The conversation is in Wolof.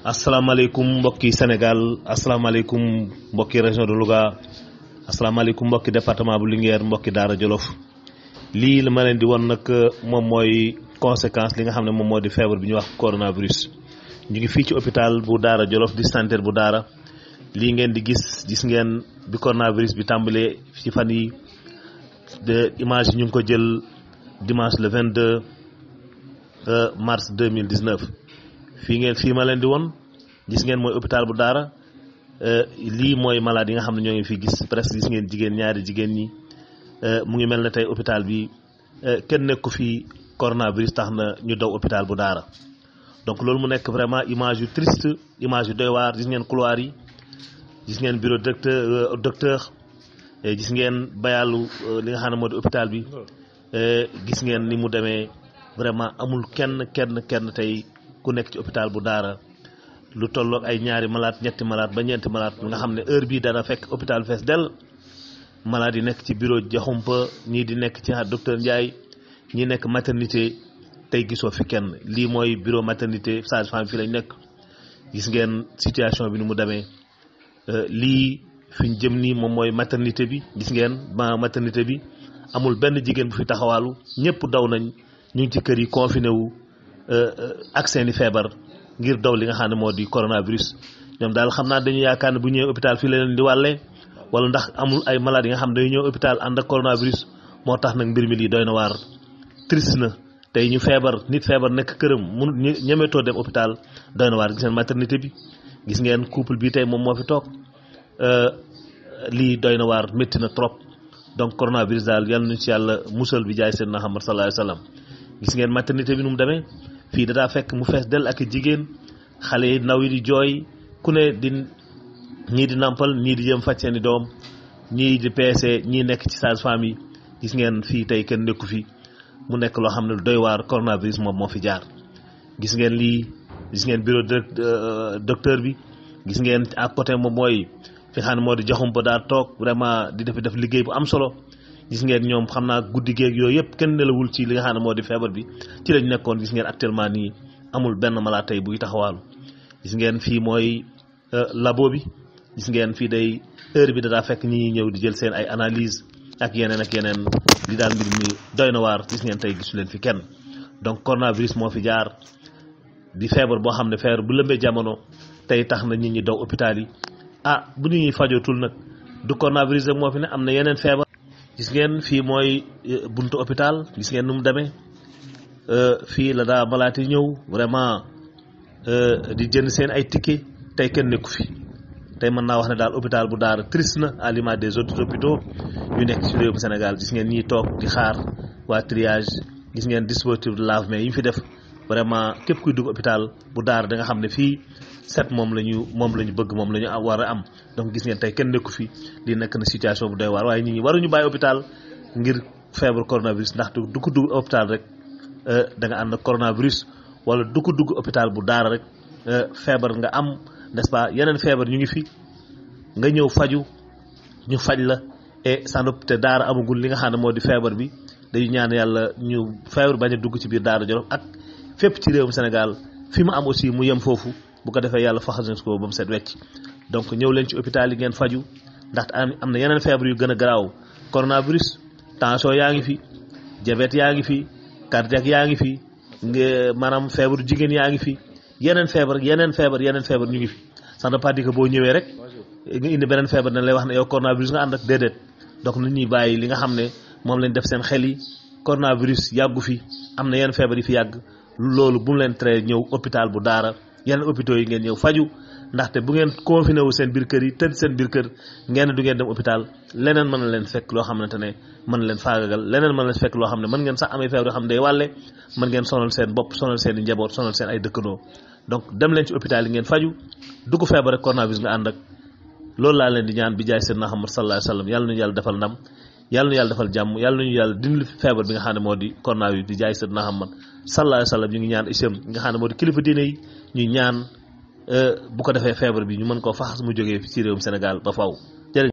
asalaamaaleykum mbokki Sénégal asalaamaaleykum mbokki région de Louga asalaamaaleykum mbokki département bu Linguère mbokki Daara Jolof lii la ma leen di won nag moom mooy conséquence li nga xam ne moom moo di feebar bi ñuy wax coronavirus ñu ngi fii ci hôpital bu Daara Jolof dispensaire bu Daara lii ngeen di gis gis ngeen bi coronavirus bi tàmbalee ci fan yi de image yi ñu ngi ko jël dimanche le 22 mars 2019 fii ngeen fii ma leen di won gis ngeen mooy hôpital bu Daara lii mooy malade yi nga xam ne ñoo ngi fi gis presque gis ngeen jigéen ñaari jigéen ñi mu ngi mel ne tey hôpital bi kenn nekku fi coronavirus tax na ñu daw hôpital bu Daara donc loolu mu nekk vraiment image yu triste image yu doy waar gis ngeen couloir yi gis ngeen bureau docteur docteur gis ngeen bayaalu li nga xam ne moo di hôpital bi gis ngeen ni mu demee vraiment amul kenn kenn kenn tey ku nekk ci hôpital bu Daara lu tolloog ay ñaari malade ñetti malade ba ñeenti malade nga xam ne heure bii dana fekk hôpital fees dell malade yi nekk ci bureau jaxumpa ñii di nekk ci docteur Ndiaye ñi nekk maternité tey gisoo fi kenn lii mooy bureau maternité sage-femme fi lañ nekk gis ngeen situation bi ni mu demee lii fi ñu jëm nii moom mooy maternité bi gis ngeen ma maternité bi amul benn jigéen bu fi taxawaalu ñëpp daw nañ ñu ngi ci kër yi confiné wu ak seeni feebar ngir daw li nga xam ne moo di coronavirus ñoom daal xam naa dañu yaakaar ne bu ñëwee hôpital fii la leen di wàllee wala ndax amul ay malades yi nga xam ne dañu ñëw hôpital ànd ak coronavirus moo tax nag mbir mi lii doy na waar triste na tey ñu feebar nit feebar nekk këram mun ñemetoo dem hôpital doy na waar gis ngeen maternité bi gis ngeen couple bi tey moom moo fi toog lii doy na waar métti na trop donc coronavirus daal yal nañu ci yàlla musal bi jaay seen Muhammad sallallahu alayhi wa sallam gis ngeen maternité bi nu mu demee fii dadaa fekk mu fees del ak jigéen xale yi ndaw yi di jooy ku ne di ñii di nampal ñii di jëm faj seeni doom ñii di peese ñii nekk ci sage-femme yi gis ngeen fii tey kenn nekku fi mu nekk loo xam ne doy waar coronavirus moom moo fi jaar gis ngeen lii gis ngeen bureau docteur bi gis ngeen à côté moom mooy fi xam ne moo di joxum ba daal toog vraiment di def def liggéey bu am solo gis ngeen ñoom xam naa guddi géeg yooyu yëpp kenn nelawul ci li nga xam ne moo di feebar bi ci lañ nekkoon gis ngeen actuellement nii amul benn malade tey buy taxawaalu gis ngeen fii mooy labo bi gis ngeen fii day heure bi dadaa fekk ñi ñëw di jël seen ay analyse ak yeneen ak yeneen li daal mbir mi doy na waar gis ngeen tey gisu leen fi kenn donc coronavirus moo fi jaar di feebar boo xam ne feebar bu lëmbee jamono tey tax na nit ñi daw hôpital yi ah bu nit ñi fajootul nag du coronavirus rek moo fi ne am na yeneen feebar gis ngeen fii mooy buntu hôpital gis ngeen nu mu demee fii la daa malaat yi ñëw vraiment di jënd seen ay ticket tey kenn nekku fi tey mën naa wax ne daal hôpital bu Daara triste na à l'image des autres hôpitaux yu nekk ci réew bu Sénégal gis ngeen ñiy toog di xaar waa triage gis ngeen dispositif de lave-mains yi ñu fi def vraiment képp kuy dugg hôpital bu Daara da nga xam ne fii set moom la ñu moom la ñu bëgg moom la ñu war a am donc gis ngeen tey kenn nekku fi di nekk na situation bu doy waar waaye nit ñi waruñu bàyyi hôpital ngir feebar coronavirus ndax du ko dugg hôpital rek da nga ànd ak coronavirus wala du ko dugg hôpital bu Daara rek feebar nga am n'est-ce pas yeneen feebar ñu ngi fi nga ñëw faju ñu faj la et sans te Daara amagul li nga xam ne moo di feebar bi dañu ñaan yàlla ñu feebar bañ a dugg ci biir Daara Jolof ak fépp ci réewum Sénégal fi mu am aussi mu yem foofu bu ko defee yàlla faxal ko ba mu set wecc donc ñëw leen ci hôpital yi ngeen faju ndaxte am na yeneen feebar yu gën a garaaw coronavirus tension yaa ngi fi diabète yaa ngi fi cardiaque yaa ngi fi nga maanaam feebaru jigéen yaa ngi fi yeneen feebar yeneen feebar yeneen feebar ñu ngi fi ça ne veut pas dire que boo ñëwee rek nga indi beneen feebar dañ lay wax ne yow coronavirus nga ànd ak déedéet donc nit ñuy bàyyi li nga xam ne moom lañ def seen xel yi coronavirus yàggu fi am na yeneen feebar yi fi yàgg loolu bu mu leen tere ñëw hôpital bu Daara yeneen hôpitaux yi ngeen ñëw faju ndaxte bu ngeen confiné wu seen biir kër yi tëdd seen biir kër ngeen du ngeen dem hôpital leneen mën na leen fekk loo xamante ne mën na leen faagagal leneen mën na leen fekk loo xam ne mën ngeen sax amee feebar yoo xam ne day wàlle mën ngeen sonal seen bopp sonal seen i njaboot sonal seen ay dëkkandoo donc dem leen ci hôpital yi ngeen faju du ko feebar rek coronavirus nga ànd ak loolu laa leen di ñaan bi jaay seen Muhammad sallallahu alayhi wa sallam yàlla nañu yàlla defal ndam yàlla nañu yàlla defal jàmm yàlla nañu yàlla dindi feebar bi nga xam ne moo di coronavirus bi jaay seen Muhammad sallallahu alayhi wa sallam ñu ngi ñaan isam nga xam ne moo di kilifa diine yi ñuy ñaan bu ko defee feebar bi ñu mën koo faxas mu jógee ci réewum Sénégal ba faw